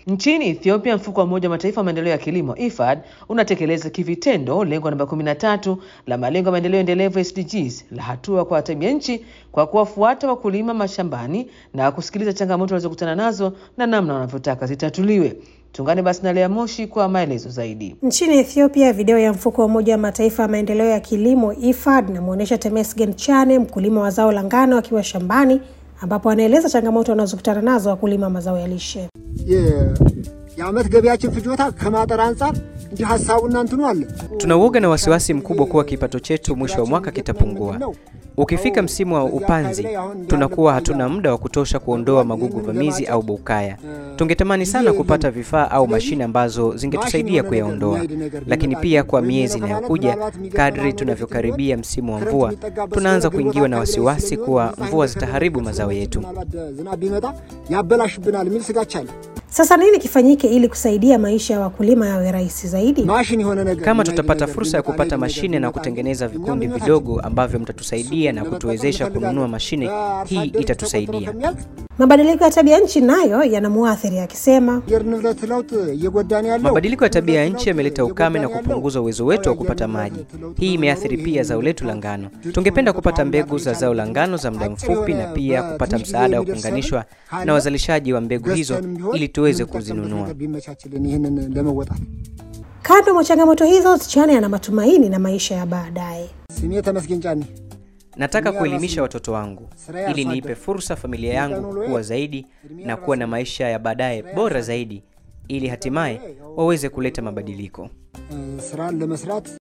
Nchini Ethiopia, mfuko wa Umoja wa Mataifa wa maendeleo ya kilimo IFAD unatekeleza kivitendo lengo namba 13 la malengo ya maendeleo endelevu SDGs la hatua kwa tabia nchi kwa kuwafuata wakulima mashambani na kusikiliza changamoto wanazokutana nazo na namna wanavyotaka zitatuliwe. Tungane basi na Lea Moshi kwa maelezo zaidi. Nchini Ethiopia, video ya mfuko wa Umoja wa Mataifa ya maendeleo ya kilimo IFAD inamwonyesha Temesgen Chane, mkulima wa zao la ngano, akiwa shambani ambapo anaeleza changamoto wanazokutana nazo wakulima mazao ya lishe. የዓመት ገቢያችን ፍጆታ ከማጠር አንጻር እንዲህ ሀሳቡና እንትኑ አለ። Tuna uoga na wasiwasi mkubwa kuwa kipato chetu mwisho wa mwaka kitapungua. Ukifika msimu wa upanzi, tunakuwa hatuna muda wa kutosha kuondoa magugu vamizi au bukaya. Tungetamani sana kupata vifaa au mashine ambazo zingetusaidia kuyaondoa, lakini pia kwa miezi inayokuja, kadri tunavyokaribia msimu wa mvua, tunaanza kuingiwa na wasiwasi kuwa mvua zitaharibu mazao yetu. ዝናብ ቢመጣ ያበላሽብናል የሚል ስጋት አለ። Sasa nini kifanyike ili kusaidia maisha ya wakulima yawe rahisi zaidi? ማሽን የሆነ ነገር Kama tutapata fursa ya kupata mashine na kutengeneza vikundi vidogo ambavyo mtatusaidia na kutuwezesha kununua mashine, hii itatusaidia. Mabadiliko ya tabia nchi nayo yanamuathiri akisema, የአየር ንብረት ለውጥ እየጎዳን ያለው Mabadiliko ya tabia ya nchi yameleta ukame na kupunguza uwezo wetu wa kupata maji. Hii imeathiri pia zao letu la ngano. Tungependa kupata mbegu za zao la ngano za muda mfupi na pia kupata msaada wa kuunganishwa na wazalishaji wa mbegu hizo ili tuweze kuzinunua. ቢመቻችልን ይህንን ለመወጣት kando mwa changamoto hizo, Chane ana matumaini na maisha ya baadaye. ስሜ ተመስገን ጫኔ Nataka kuelimisha watoto wangu ili niipe fursa familia yangu kuwa zaidi na kuwa na maisha ya baadaye bora zaidi ili hatimaye waweze kuleta mabadiliko. ስራን ለመስራት